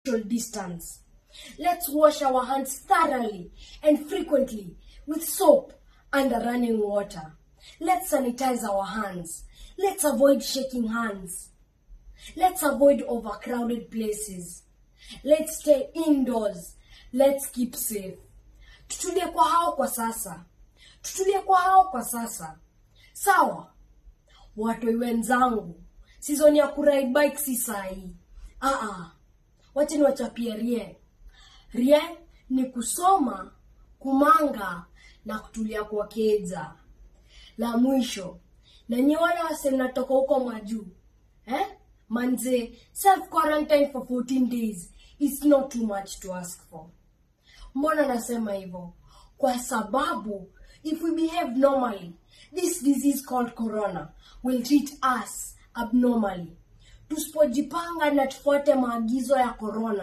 social distance. Let's wash our hands thoroughly and frequently with soap and running water. Let's sanitize our hands. Let's avoid shaking hands. Let's avoid overcrowded places. Let's stay indoors. Let's keep safe. Tutulie kwa hao kwa sasa. Tutulie kwa hao kwa sasa. Sawa. Watoi wenzangu, season ya kuride bike si sahi. Ah ah. Wacha niwachapie rie. Rie ni kusoma, kumanga na kutulia kwa keja. La mwisho, na nyi wale wase mnatoka huko majuu eh? Manze, self quarantine for 14 days is not too much to ask for. Mbona nasema hivyo? Kwa sababu if we behave normally, this disease called corona will treat us abnormally. Tusipojipanga na tufuate maagizo ya corona